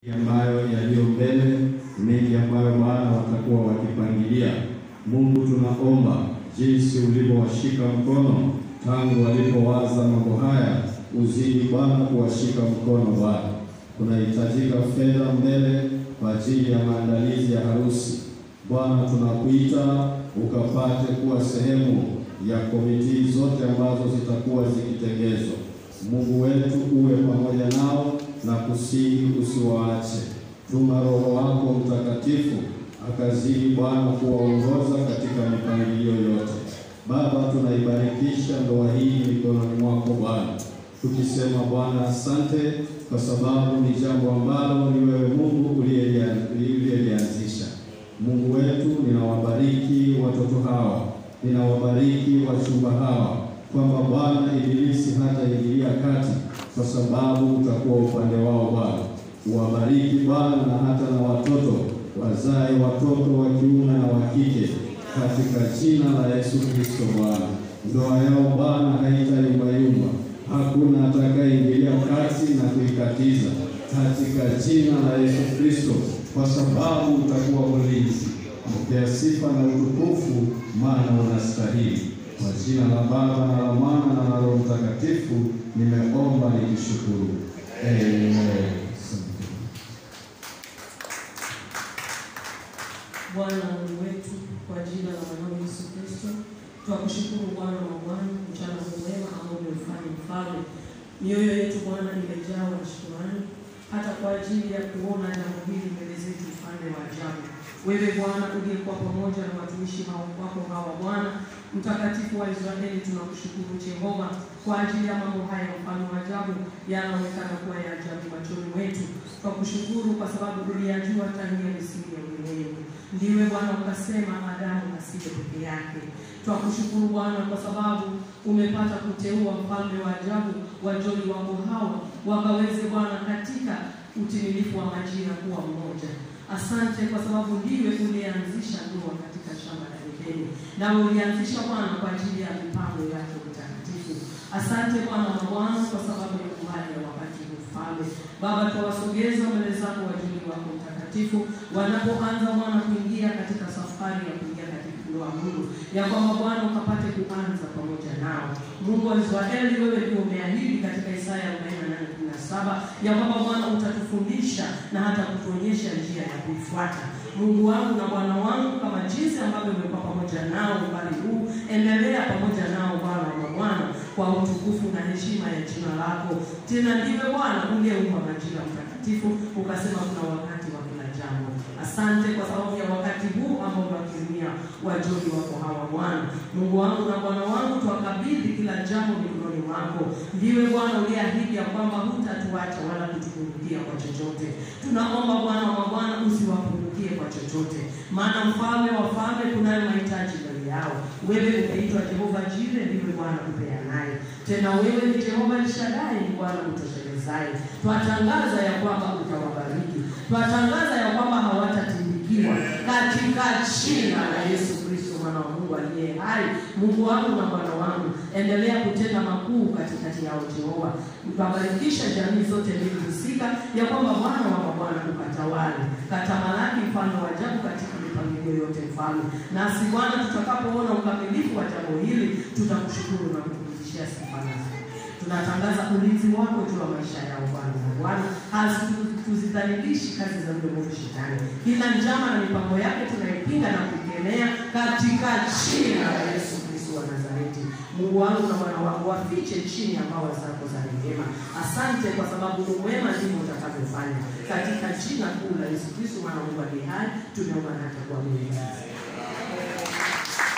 ambayo yaliyo mbele, mengi ambayo Bwana watakuwa wakipangilia. Mungu, tunaomba jinsi ulivyowashika mkono tangu walipowaza mambo haya, uzidi Bwana kuwashika mkono Bwana. Kunahitajika fedha mbele kwa ajili ya maandalizi ya harusi. Bwana, tunakuita ukapate kuwa sehemu ya komiti zote ambazo zitakuwa zikitengezwa. Mungu wetu uwe pamoja nao na kusihi usiwaache. Tuma Roho wako Mtakatifu akazidi Bwana kuwaongoza katika mipangilio yote. Baba, tunaibarikisha ndoa hii mikononi mwako Bwana, tukisema Bwana asante, kwa sababu ni jambo ambalo ni wewe Mungu uliyelianzisha. Mungu wetu, ninawabariki watoto hawa, ninawabariki wachumba hawa kwamba Bwana ibilisi hataingilia kati, kwa sababu utakuwa upande wao Bwana. Uwabariki Bwana na hata na watoto wazae watoto wa kiume na wa kike katika jina la Yesu Kristo Bwana. Ndoa yao Bwana haitayumbayumba, hakuna atakayeingilia kati na kuikatiza katika jina la Yesu Kristo, kwa sababu utakuwa mlinzi. Pokea sifa na utukufu, maana unastahili. Kwa jina la Baba na la Mwana na la Roho Mtakatifu nimeomba nikishukuru, amen. Bwana Mungu wetu, kwa jina la mwanao Yesu Kristo, twakushukuru Bwana wa Bwana, mchana huu mwema ambao umeufanya Mfalme. Mioyo yetu Bwana imejawa na shukrani, hata kwa ajili ya kuona jambo hili mbele zetu, mfalme wa ajabu. Wewe Bwana uliyekuwa pamoja na watumishi hao wako hawa Bwana mtakatifu wa Israeli, tunakushukuru Jehova kwa ajili ya mambo haya, mfalme wa ajabu, yanaonekana kuwa ya ajabu machoni mwetu. Twakushukuru kwa sababu uliyajua tangia misingi ya ulimwengu. Ndiwe Bwana ukasema Adamu asiye peke yake. Twakushukuru Bwana kwa sababu umepata kuteua mfalme wa ajabu wajoli wako hawa wakaweze Bwana katika utimilifu wa majira kuwa mmoja. Asante kwa sababu ndiwe ulianzisha ndoa katika shamba la Edeni, nawe ulianzisha Bwana kwa ajili ya mipango yako mtakatifu. Asante Bwana wa Bwana kwa sababu ya uhai ya wakati huu mfalme. Baba, tuwasogeza mbele zako wajoli wako mtakatifu wanapoanza Bwana kuingia katika safari ya kuingia katika ndoa Mungu, ya kwamba Bwana ukapate kuanza pamoja nao. Mungu wa Israeli, wewe ndio umeahidi katika Isaya 48:17 ya kwamba Bwana utatufundisha na hata kutuonyesha njia ya kuifuata. Mungu wangu na Bwana wangu, kama jinsi ambavyo umekuwa pamoja nao umbali huu, endelea pamoja nao Bwana wa Bwana kwa utukufu na heshima ya jina lako. Tena ndiwe Bwana uliyeumba majira mtakatifu, ukasema kuna wakati wa kila jambo. Asante kwa sababu ya wakati huu ambao unakirimia wajoli wako hawa Bwana. Mungu wangu na Bwana wangu, twakabidhi kila jambo mikononi mwako. Ndiwe Bwana uliyeahidi ya kwamba hutatuacha wala kutupungukia kwa chochote. Tunaomba Bwana wa Bwana usiwapungukie kwa chochote, maana mfalme wa falme kunayo mahitaji mbele yao. Wewe umeitwa Jehova Jire, ndiwe Bwana upeanaye. Tena wewe ni Jehova Elshadai, ni Bwana utoshelezaye. Twatangaza ya kwamba utawabariki, twatangaza ya kwamba hawatatindikiwa katika jina la Yesu Kristo mwana wa Mungu aliye hai. Mungu wangu na Bwana wangu, endelea kutenda makuu katikati yao Jehova, ukabarikisha jamii zote mbili husika, ya kwamba Bwana wa mabwana ukatawale, katamalaki mfalme wa ajabu katika mipangilio yote mfalme. Nasi Bwana, tutakapoona ukamilifu wa jambo hili, tutakushukuru na kukurudishia sifa nazo tunatangaza ulinzi wako juu ya maisha yao Bwana na Bwana, tuzidhalilishi kazi za yule mwovu Shetani. Kila njama na mipango yake tunaipinga na kuikemea katika jina la Yesu Kristo wa Nazareti. Mungu wangu na Bwana wangu, wafiche chini ya mawa zako za rehema. Asante kwa sababu ni mwema, ndivyo utakavyofanya. Katika jina kuu la Yesu Kristo mwana wa Mungu aliye hai, tumeomba na kuamini.